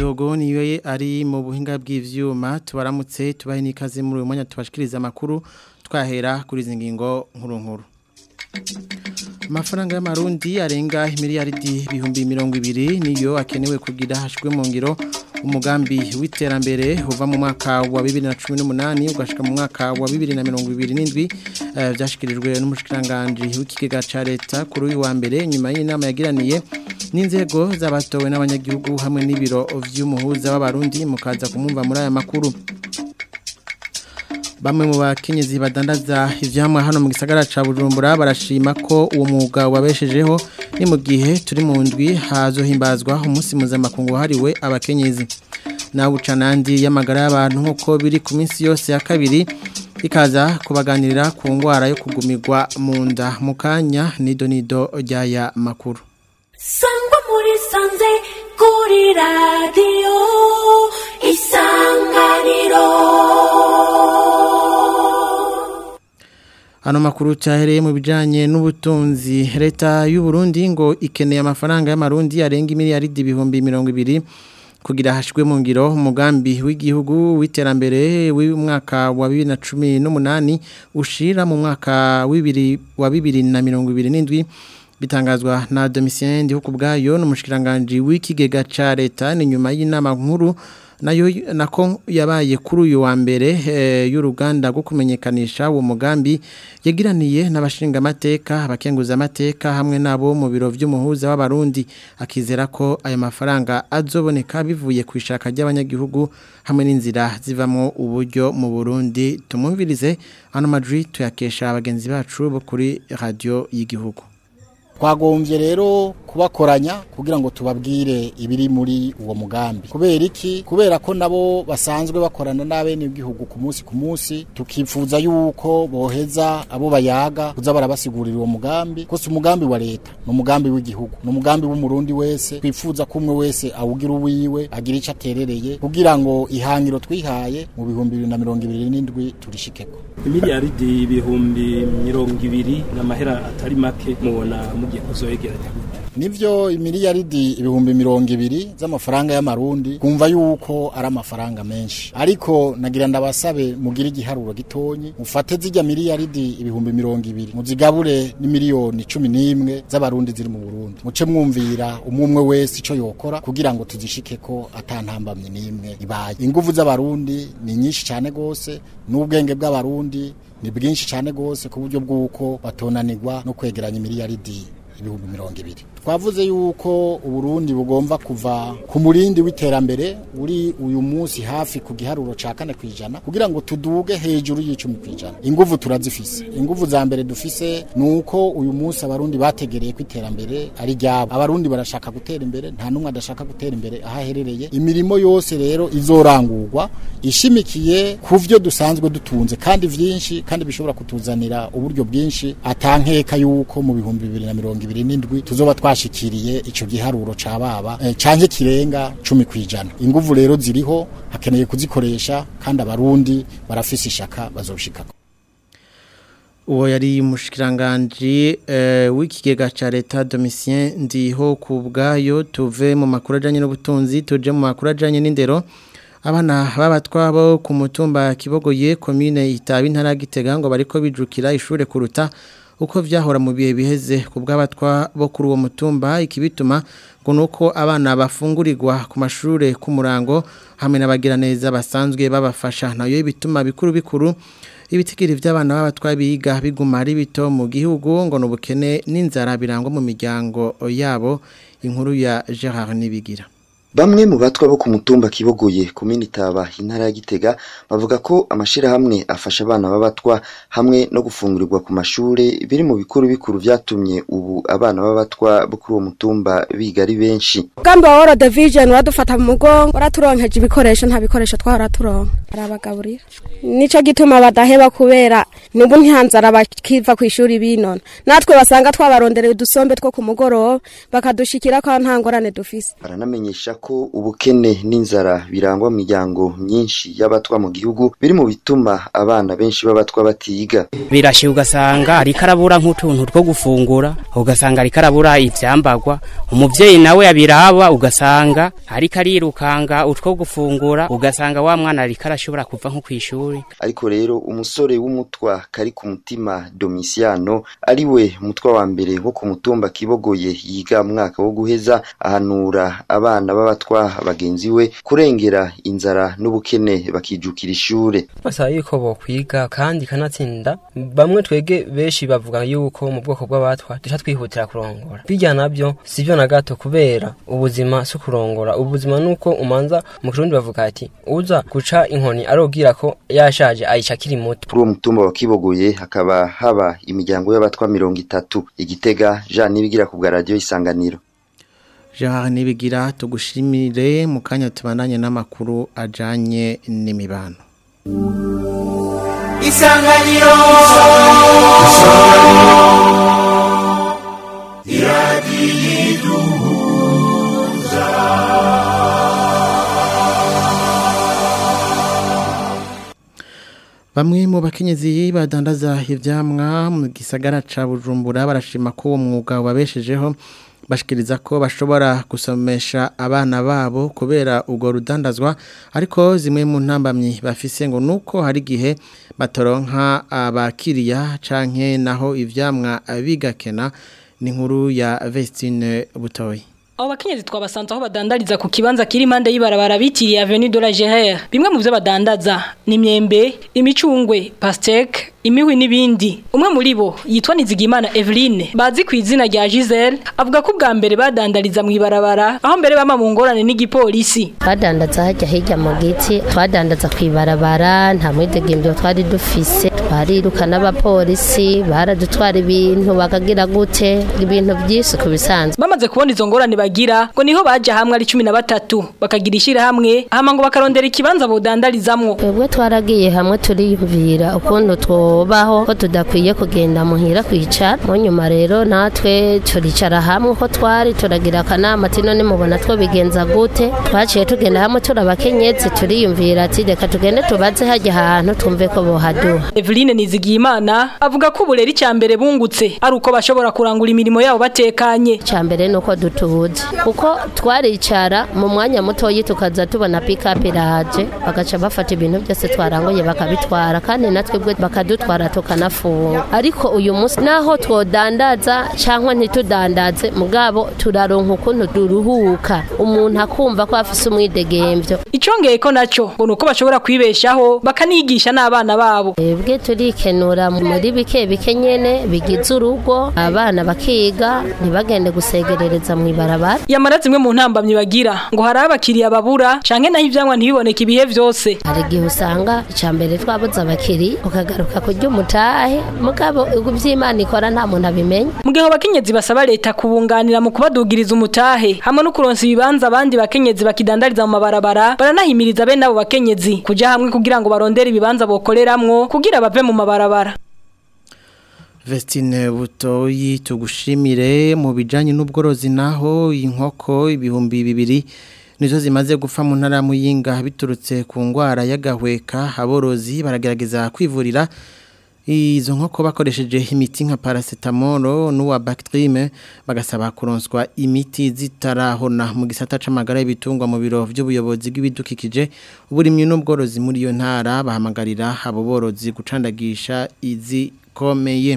Kadogo niwe ari mu buhinga bw'ivyuma tubaramutse tubahe nikaze muri uyu mwanya tubashikiriza amakuru twahera kuri izi ngingo nkuru nkuru amafaranga y'amarundi arenga miliyaridi ibihumbi mirongo ibiri niyo akenewe kugira hashwe mu ngiro umugambi w'iterambere uva mu mwaka wa bibiri na cumi n'umunani ugashika mu mwaka wa bibiri na mirongo ibiri n'indwi byashyikirijwe n'umushikiranganji w'ikigega cya leta kuri uyu wa mbere nyuma y'inama yagiraniye n'inzego z'abatowe n'abanyagihugu hamwe n'ibiro by'umuhuza w'abarundi mukaza kumwumva muri aya makuru bamwe mu bakenyezi badandaza ivyamwa hano mu gisagara ca Bujumbura barashima ko uwo mwuga wabeshejeho ni mu gihe turi mu ndwi hazohimbazwa umunsi mpuzamakungu wahariwe abakenyezi nawe ucanandi y'amagara y'abantu nk'uko biri ku minsi yose ya kabiri ikaza kubaganirira ku ngwara yo kugumirwa mu nda mu kanya nido nido ry'aya makuru sangwa muri sanze kuri radiyo isanganiro Hano makuru cyahereye mu bijanye n'ubutunzi leta y'u Burundi ngo ikeneye amafaranga y'amarundi arenga miliyaridi ibihumbi mirongo ibiri kugira hashwe mu ngiro umugambi w'igihugu w'iterambere w'umwaka wa 2018 ushira mu mwaka wa 2027 bitangazwa na Domitien Ndiho kubgayo n'umushikiranganje w'ikigega ca leta ni nyuma y'inama nkuru nayo nako yabaye kuri uyu wa mbere y'uruganda rwo kumenyekanisha uwo mugambi yagiraniye n'abashinga amateka abakenguza amateka hamwe nabo mu biro by'umuhuza w'abarundi akizera ko aya mafaranga azoboneka bivuye ku ishaka ry'abanyagihugu hamwe n'inzira zivamo uburyo mu Burundi tumumvirize hano majwi tuyakesha abagenzi bacu bo kuri radio y'igihugu twagombye rero kubakoranya kugira ngo tubabwire ibiri muri uwo mugambi kubera iki kubera ko nabo basanzwe bakorana n'abene igihugu ku munsi ku munsi tukifuza yuko boheza abo bayaga kuza barabasigurira uwo mugambi ko si umugambi wa leta ni umugambi w'igihugu ni umugambi w'umurundi wese twifuza ko umwe wese awugira uwiwe agira icyo aterereye kugira ngo ihangiro twihaye mu bihumbi bibiri na mirongo ibiri n'indwi turishikeko miliyaridi ibihumbi mirongo ibiri n'amahera atari make mubona mugiye kuzoyegeranya nivyo imiliyaridi ibihumbi mirongo ibiri z'amafaranga y'amarundi kumva yuko ari amafaranga menshi ariko nagira ndabasabe mugire igiharuro gitonyi mufate zijya miliyaridi ibihumbi mirongo ibiri muzigabure n'imiliyoni cumi n'imwe z'abarundi ziri mu burundi muce mwumvira umwe wese ico yokora kugira ngo tuzishike ko atantambamye n'imwe ibaye inguvu z'abarundi ni nyinshi cyane gose n'ubwenge bw'abarundi ni bwinshi cyane gose ku buryo bw'uko batonanirwa no kwegeranya imiliyaridi ibihumbi mirongo ibiri twavuze yuko uburundi bugomba kuva ku murindi w'iterambere uri uyu munsi hafi ku giharuro ca kane kwijana kugira ngo tuduge hejuru y'icumi kwijana inguvu turazifise inguvu za mbere dufise nuko uyu munsi abarundi bategereye ko iterambere ari ryabo abarundi barashaka gutera imbere nta numwe adashaka gutera imbere aho aherereye imirimo yose rero izorangurwa ishimikiye ku vyo dusanzwe dutunze kandi vyinshi kandi bishobora kutuzanira uburyo bwinshi atankeka yuko mu bihumbi bibiri na mirongo ibiri n'indwi tuzoba twashikiriye ico giharuro ca baba eh, canke kirenga cumi kwijana inguvu rero ziriho hakeneye kuzikoresha kandi abarundi barafise ishaka bazoshikako uwo yari umushikiranganje uh, w'ikigega ca leta Domitien ndiho kubgayo tuve mu makuru ajanye n'ubutunzi tuje mu makuru ajanye n'indero abana babatwa bo ku mutumba kibogoye commune itabi ntara gitega ngo bariko bijukira ishure kuruta uko vyahora mu bihe biheze ku bw'abatwa bo kuri uwo mutumba ikibituma ngo nuko abana bafungurirwa ku mashure ku murango hamwe n'abagira neza basanzwe babafasha nayo ibituma bikuru bikuru ibitigiri by'abana b'abatwa biga biguma ari bito mu gihugu ngo n'ubukene n'inzara birangwa mu miryango yabo inkuru ya Gerard Nibigira Bamwe mu batwa bo ku mutumba kibogoye komini taba intara ya Gitega bavuga ko amashirahamwe afasha abana b'abatwa hamwe no gufungurirwa ku mashure biri mu bikuru bikuru vyatumye ubu abana b'abatwa bo kuri uwo mutumba biga ari benshi. Gambo wa World Vision wadufata mu mugongo waraturonkeje ibikoresho nta bikoresho twahora turonka arabagaburira. Nico gituma badaheba kubera nubu ntihanzara bakiva ku ishuri binona. Natwe basanga twabarondereye udusombe two ku mugoroba bakadushikira ko nta ngorane dufise. Baranamenyesha ko ubukene n'inzara birangwa mu miryango myinshi y'abatwa mu gihugu biri mu bituma abana benshi b'abatwa batiga birashye ugasanga ariko arabura nk'utuntu two gufungura ugasanga ariko arabura ivyambagwa umuvyeyi nawe abiraba ugasanga ariko arirukanga utwo gufungura ugasanga wa mwana ariko arashobora kuva nko kw'ishuri ariko rero umusore w'umutwa kari ku mutima Domiciano ari we mutwa wa mbere wo ku mutumba kibogoye yiga mu mwaka wo guheza ahanura abana b'abatwa bagenzi we kurengera inzara n'ubukene bakijukira ishure basaba yuko bokwiga kandi kanatsinda bamwe twege benshi bavuga yuko mu bwoko bw'abatwa duca twihutira kurongora bijya nabyo sivyo na gato kubera ubuzima si kurongora ubuzima nuko umanza mu kirundi bavuga ati uza guca inkoni arobwira ko yashaje ayica akiri muto kuri uwo mutumba wa kibogoye hakaba haba imiryango y'abatwa mirongo itatu igitega jean nibigira ku bwa radiyo isanganiro Jean nibigira tugushimire mu kanya tubandanye n'amakuru ajanye n'imibano isanganiro Bamwe mu bakenyezi badandaza ivyamwa mu gisagara ca Bujumbura barashima ko uwo mwuga wabeshejeho bashikiriza ko bashobora gusomesha abana babo kubera ubwo rudandazwa ariko zimwe mu ntambamyi bafise ngo nuko hari gihe batoronka abakiriya canke naho ivyamwa bigakena ni nkuru ya Vestine Butoyi Abo bakenyezi twabasanze aho badandariza ku kibanza kiri impande y'ibarabara bitiriye Avenue de la Gérère. Bimwe mu byo badandaza ni imyembe, imicungwe, pastèque, imihwi n'ibindi. Umwe muri bo yitwa Nizigimana Eveline, bazi ku izina rya Giselle, avuga ko bwa mbere badandariza mu ibarabara, aho mbere bama mu ngorane n'igipolisi. Badandaza hajya hirya mu giti, twadandaza ku ibarabara, nta mwidegembyo twari dufise, twariruka n'abapolisi, baradutwara ibintu bakagira gute, ibintu byinshi ku bisanzwe. Bamaze kubona izo ngorane bagira ngo niho baje hamwe ari 13 bakagira ishira hamwe hama ngo bakarondera ikibanza bodandarizamwo twebwe twaragiye hamwe turiyumvira ukuntu twobaho ko tudakwiye kugenda muhira kwicara mu nyuma rero natwe turicara hamwe ko twari turagira akanama ati none mubona two bigenza gute twaciye tugenda hamwe turabakenyezi turiyumvira ati reka tugende tubaze hajya ahantu twumve ko bohaduha Eveline Nizigiyimana avuga ko ubureri cyambere bungutse ari uko bashobora kurangura imirimo yabo batekanye cyambere nuko dutuza kuko twaricara mu mwanya mutoyi tukaza tubona pikapu iraje bagaca bafata ibintu byose twaranguye bakabitwara kandi natwe bwe bakadutwara tukanafunga ariko uyu munsi naho twodandaza cyangwa ntitudandaze mugabo turaronka ukuntu duruhuka umuntu akumva ko afise umwidegembyo icongeye ko nacyo ngo nuko bashobora kwibeshaho bakanigisha n'abana babo ebwe turikenura muri bike bike nyene bigize urugo abana bakiga ntibagende gusegerereza mu ibarabara yamara zimwe mu ntambamyi bagira ngo hari abakiriya babura canke naho ivyamwa ntibiboneke ibihe vyose hari igihe usanga icambere twabuze abakiri ukagaruka kurya umutahe mugabo ivy'imana ikora nta muntu abimenya mu gihe abakenyezi basaba leta kubunganira mu kubadugiriza umutahe hamwe no kuronsa ibibanza abandi bakenyezi bakidandariza mu mabarabara baranahimiriza bene abo bakenyezi kuja hamwe kugira ngo barondere ibibanza bokoreramwo kugira bave mu mabarabara Vestine butoyi tugushimire mu bijanye n'ubworozi naho inkoko ibihumbi bibiri nizo zimaze gupfa mu ntara muyinga biturutse ku ngwara y'agahweka aborozi baragerageza kwivurira izo nkoko bakoresheje imiti nka paracetamol n'uwa Bactrim bagasaba kuronswa imiti zitarahona mu gisata c'amagara y'ibitungwa mu biro by'ubuyobozi bw'ibidukikije uburimyi n'ubworozi muri iyo ntara bahamagarira abo borozi gucandagisha izikomeye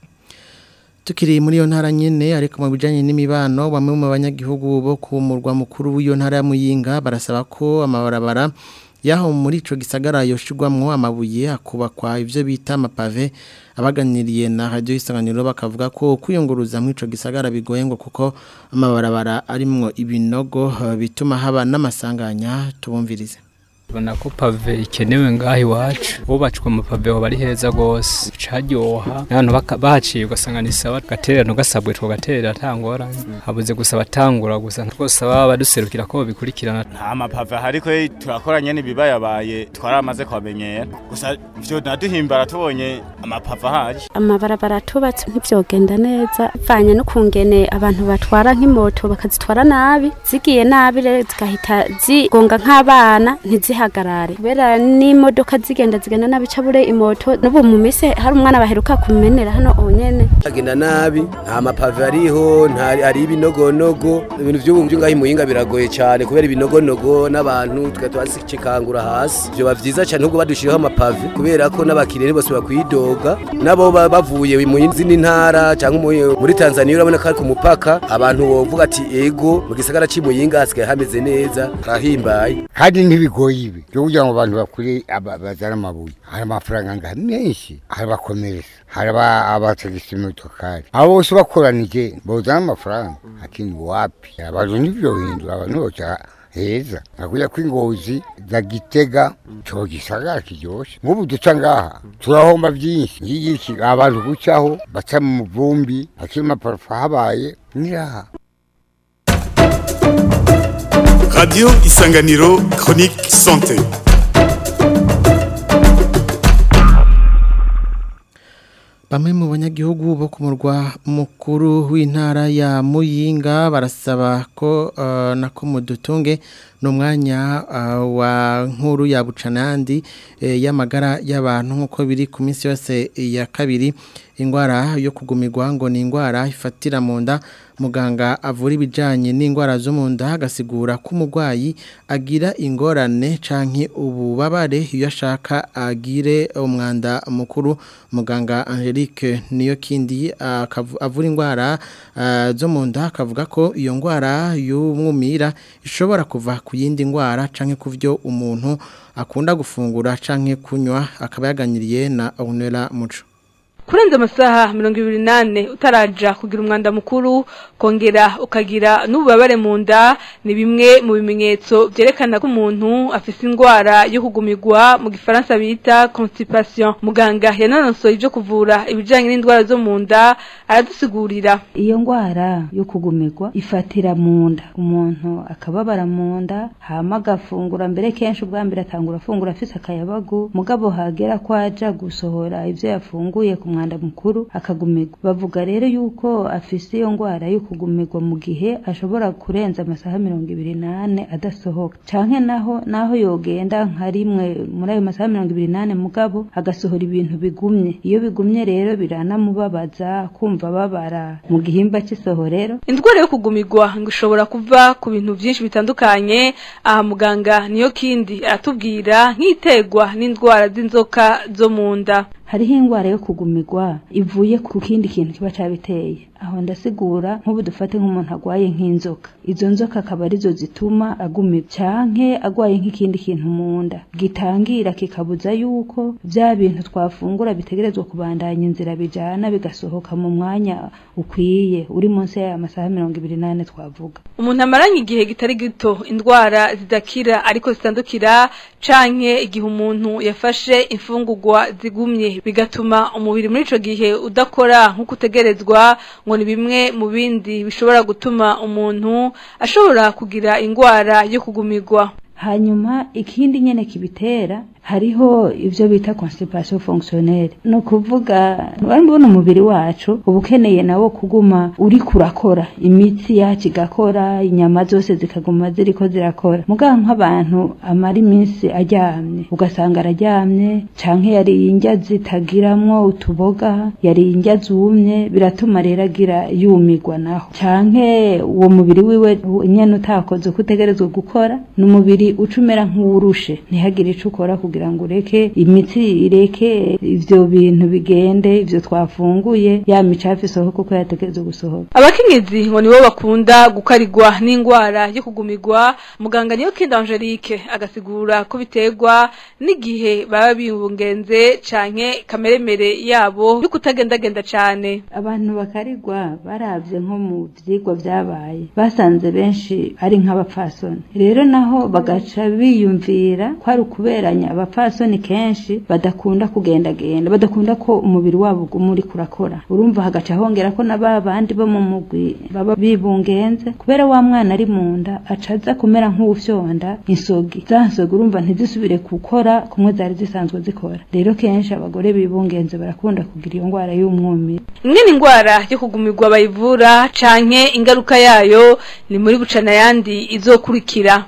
Tukiri muri iyo ntara nyene ariko mu bijanye n'imibano bamwe mu banyagihugu bo ku murwa mukuru w'iyo ntara ya Muyinga barasaba ko amabarabara yaho muri ico gisagara yoshirwamwo amabuye akubakwa ivyo bita amapave abaganiriye na radio isanganiro bakavuga ko kwiyunguruza mu ico gisagara bigoye ngo kuko amabarabara arimwo ibinogo bituma haba n'amasanganya tubumvirize Bona ko pave ikenewe ngaho iwacu bubatswe amapave hoba ari heza rwose caryoha n'abantu baka- bahaciye ugasanga ni sawa gatererano gasabwe tugaterera atangora habuze gusa batangura gusa rwose baba baduserukira ko babikurikirana nta mapave ahari ko turakoranye n'ibibayabaye twaramaze kubamenyera gusa ivyo naduhimbara tubonye amapave ahari amabarabara tubatse ntibyogenda neza bivanye n'ukungene abantu batwara nk'imoto bakazitwara nabi zigiye nabi rero zigahita zigonga nk'abana ntizihagarare kubera n'imodoka zigenda zigenda nabi cabure imoto n'ubu mu mise hari umwana baheruka kumenera hano onyene agenda nabi nta mapave ariho nta ari ibinogonogo ibintu by'ubu ngaho imuhinga biragoye cyane kubera ibinogonogo n'abantu tukaba twazikangura hasi byoba byiza cyane ahubwo badushiriho amapave kubera ko n'abakiriya bose bakwidoga nabo baba bavuye mu zindi ntara cyangwa mu- muri Tanzania urabona ko ari ku mupaka abantu bovuga ati ego mu gisagara c'imuyinga hasigaye hameze neza harahimbaye kandi ntibigoye ibi byo kugira ngo abantu bakure aba- bazane amabuye hari amafaranga ngaha menshi hari abakomereza hari aba- abatagisa imotokari abo bose bakoranije bozana amafaranga akindi wapi abantu ntibyohindura abantu boca heza nakuya ko ingozi za gitega cyo gisagara kiryoshe nk'ubu duca ngaha turahomba byinshi ngiki abantu gucaho baca mu muvumbi akiri amaparufa habaye niraha Radio Isanganiro Chronique Santé. Bamwe mu banyagihugu bo ku murwa mukuru w'intara ya Muyinga barasaba ko uh, nako mudutunge n'umwanya uh, wa nkuru ya bucanandi eh, y'amagara y'abantu nkuko biri ku minsi yose ya kabiri ingwara yo kugumirwa ngo ni ingwara ifatira mu nda muganga avura ibijanye n'ingwara zo mu nda agasigura ko umurwayi agira ingorane canke ububabare iyo ashaka agire umwanda mukuru muganga Angelique niyo kindi akavu- avura ingwara ah, zo mu nda akavuga ko iyo ngwara y'umwumira ishobora kuva ku yindi ngwara canke ku vyo umuntu akunda gufungura canke kunywa akaba yaganiriye na Onera Muco kurenza amasaha mirongo ibiri nane utaraja kugira umwanda mukuru kongera ukagira n'ububabare mu nda ni bimwe mu bimenyetso byerekana ko umuntu afise indwara yo kugumirwa mu gifaransa bita constipation muganga yananosoye ibyo kuvura ibijyanye n'indwara zo mu nda aradusigurira iyo ndwara yo kugumirwa ifatira mu nda umuntu akababara mu nda hama agafungura mbere kenshi ubwa mbere atangura afungura afise akayabagu mugabo hagera ko aja gusohora ivyo yafunguye ku mwanda mukuru akagumirwa bavuga rero yuko afise iyo ndwara yo kugumirwa mu gihe ashobora kurenza amasaha mirongo ibiri n'ane adasohoka canke naho naho yogenda nka rimwe muri ayo masaha mirongo ibiri n'ane mugabo agasohora ibintu bigumye iyo bigumye rero biranamubabaza kumva babara mu gihimba cy'isohorero indwara yo kugumirwa ngo ishobora kuva ku bintu byinshi bitandukanye aha muganga niyo kindi aratubwira nk'itegwa n'indwara z'inzoka zo mu nda hariho indwara yo kugumirwa ivuye ku kindi kintu kiba cabiteye aho ndasigura nk'ubu dufate nk'umuntu agwaye nk'inzoka izo nzoka akaba arizo zituma agumirwa canke agwaye nk'ikindi kintu mu nda gitangira kikabuza yuko vya bintu twafungura bitegerezwa kubandanya inzira bijana bigasohoka mu mwanya ukwiye uri munsi y'aya masaha mirongo ibiri n'ane twavuga umuntu amaranye igihe kitari gito indwara zidakira ariko zitandukira canke igihe umuntu yafashe imfungurwa zigumye bigatuma umubiri muri ico gihe udakora nk'uko utegerezwa ngo ni bimwe mu bindi bishobora gutuma umuntu ashobora kugira indwara yo kugumirwa hanyuma ikindi nyene kibitera hariho ivyo bita constipation fonctionnelle no kuvuga mbona umubiri wacu uba ukeneye nawo kuguma uri kurakora imitsi yacu igakora inyama zose zikaguma ziriko zirakora mugabo nk'abantu amara iminsi aryamye ugasanga araryamye canke yariye indya zitagiramwo utuboga yariye indya zumye biratuma rero agira yumirwa naho canke uwo mubiri wiwe nyene utakoze uko utegerezwa gukora ni umubiri uca umera nk'uwurushe ntihagire ico ukora kugira kugira ngo ureke imitsi ireke ivyo bintu bigende ivyo twafunguye ya micafu isohoka kuko yategerezwa gusohoka abakenyezi ngo nibo bakunda gukarigwa n'ingwara yo kugumirwa muganga niyo kindi Angelique agasigura ko biterwa n'igihe baba bibungenze canke kameremere yabo yo kutagendagenda cane abantu bakarigwa baravye nko mu vyigwa vyabaye basanze benshi ari nk'abapfasoni rero naho bagaca biyumvira ko ari ukuberanya abapfasoni kenshi badakunda kugendagenda badakunda ko umubiri wabo uguma uri kurakora urumva hagaca hongera ko na ba bandi bo mu mugwi baba bibungenze kubera wa mwana ari mu nda acaza kumera nk'uwufyonda insogi za nsogi urumva ntizisubire gukora kumwe zari zisanzwe zikora rero kenshi abagore bibungenze barakunda kugira iyo ngwara y'umwumiro ingene ingwara yo kugumirwa bayivura canke ingaruka yayo ni muri bucana yandi izokurikira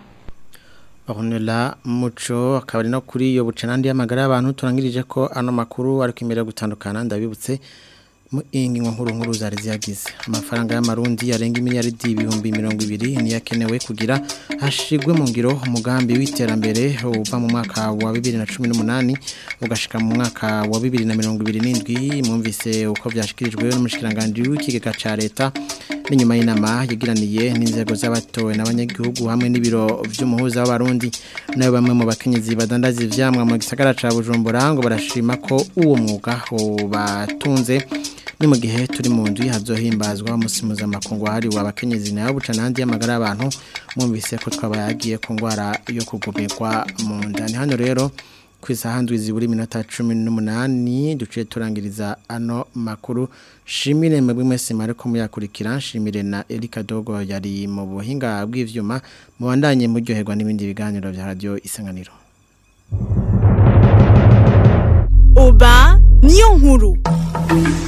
Ornella Muco akaba ari no kuri iyo bucanandi y'amagara y'abantu turangirije ko ano makuru ari kwimera gutandukana ndabibutse mu ingingo nkuru nkuru zari ziyagize amafaranga y'amarundi yarenga miliyaridi ibihumbi mirongo ibiri niyakenewe kugira hashigwe mu ngiro umugambi w'iterambere uva mu mwaka wa bibiri na cumi n'umunani ugashika mu mwaka wa bibiri na mirongo ibiri n'indwi mwumvise uko byashikirijwe n'umushikiranganji w'ikigega ca leta n'inyuma y'inama yagiraniye n'inzego z'abatowe n'abanyagihugu hamwe n'ibiro vy'umuhuza w'abarundi nayo bamwe mu bakenyezi badandaza ivyamwa mu gisagara ca Bujumbura ngo barashima ko uwo mwuga batunze ni mu gihe turi mu nzu hazohimbazwa umunsi mpuzamakungu wahariwe abakenyezi nayo buca n'andi y'amagara y'abantu mwumvise ko twabayagiye ku ndwara yo kugumirwa mu nda ni hano rero ku isaha ndwi zibura iminota cumi n'umunani duciye turangiriza ano makuru shimire mwebwe mwese mwari ko muyakurikira nshimire na Erika Dogo yari mu buhinga bw'ivyuma mubandanye muryoherwa n'ibindi biganiro vya radio isanganiro Oba niyo nkuru